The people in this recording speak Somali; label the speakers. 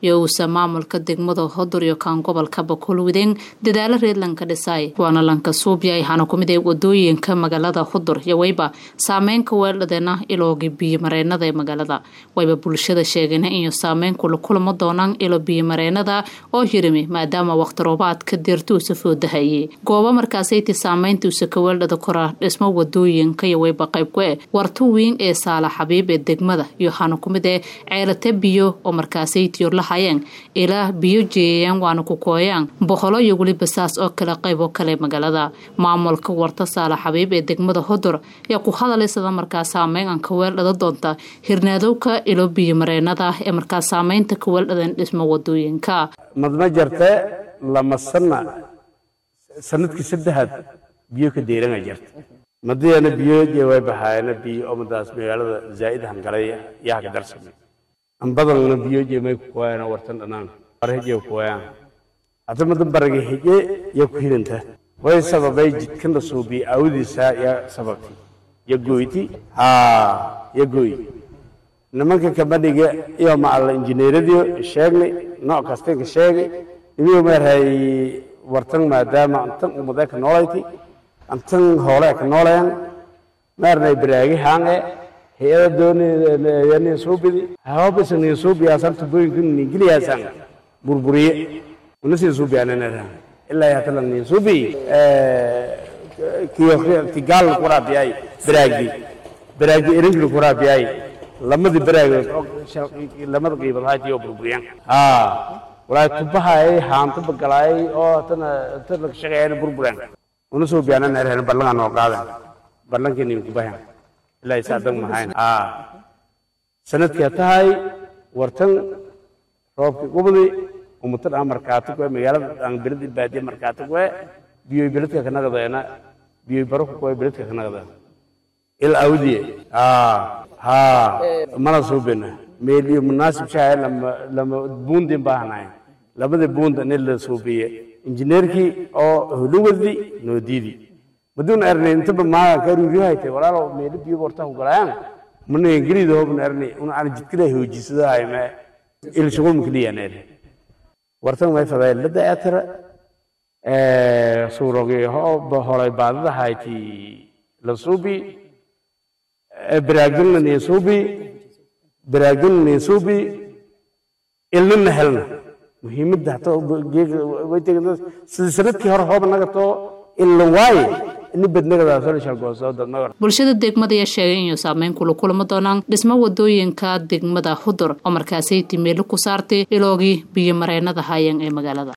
Speaker 1: iyo uusa maamulka degmada hodur iyo kaan gobolka bakulwideen dadaalo reedlanka dhisay waana lanka suubya hana kumid ee wadooyinka magaalada hudur iyo wayba saameynka weeldhadeena ilooga biyomareenada ee magaalada wayba bulshada sheegeen inuu saameyn kula kulamo doonaan ilo biyomareenada oo hirimi maadaama waqti roobaadka deertuusa foodahayay goobo markaasayti saameyntuusa ka weeldhada kora dhismo wadooyinka iyo wayba qaybku-e warto weyn ee saala xabiib ee degmada iyo hana kumid ee ceelate biyo oo markaasaytiyo la hayeen ilaa biyo jeeyayaan waana ku kooyaan boqolo iyo weliba saas oo kale qaybo kale magaalada maamulka warta saala xabiib ee degmada hodur ayaa ku hadalaysada markaa saameyn aan ka weeldhada doonta hirnaadowka ilo biyo mareenada ee markaa saameynta ka weeldhadan dhismo wadooyinka
Speaker 2: madma jarte lama sana sanadkii saddexaad biyo ka deyranga jirta madiyana biyo way baxaayana biyo omadaas magaalada zaa'id hangalay yaa ka darsame ambadalna biyo jemay ku kuwaayana wartan dhanaan barheje kuwayaan hadda madan baraga heje yaa ku hidanta way sababay jidkan la suubiye awdiisa yaa sababtay ya goyti haa ya goy nimanka kabadhiga iyo macalla injineeradiyo sheegnay nooc kastanka sheegay imiyo meerhay wartan maadaama antan ummadee ka noolayti antan hoolee ka nooleen meernay baraagi haange hay-ada dooniyani suubidi hawabisa nin suubiyaasan tubooyinka ningiliyaasan burburiye unasii suubiyaananara ilaa hatala nin suubi kigaal kuraabiyay baraagi baraagi erinkil kuraabiyay lamadi baraagood lamada qiibad haatiyo burburiyaan haa walaa tubahay haanta bagalaay oo tana tana shaqeeyana burburaan una soo biyaana neerheen ballangaa noo qaadan ballankii nin kubahan ilaa isaa dan mahayn haa sanadkaa tahay wartan roobkii qubdi umatan aan markaato kuwe magaalada aan beladi baadiye markaato kuwe biyoy beledka ka naqdeena biyoy baruku kuwe beledka ka naqdeen il awdiye haa haa mana suubina meeliyo munaasib shahay lama lama buundin baahnayn labada buunda nin la suubiye injineerkii oo huluwadi noo diidi maduun erne intaba maaga ka ruuriyahaytay walaalo meeli biyo warta ku galayaan mana ingiriida hobna erne una aan jidkila hoojisada hayme il shugul mukliya neer wartan way faday la daatira ee suurogi ho holay baadada hayti la suubi baraagdinna niin suubi baraagdinna niin suubi ilnina helna muhiimadda hataa way tegin sida sanadkii hore hooba naga too ila waaye
Speaker 1: bulshada degmada ayaa sheegay inuu saameyn kula kulamo doonaan dhismo wadooyinka degmada hudur oo markaasay timeelo ku saartay iloogii biyo mareenada hayan ee magaalada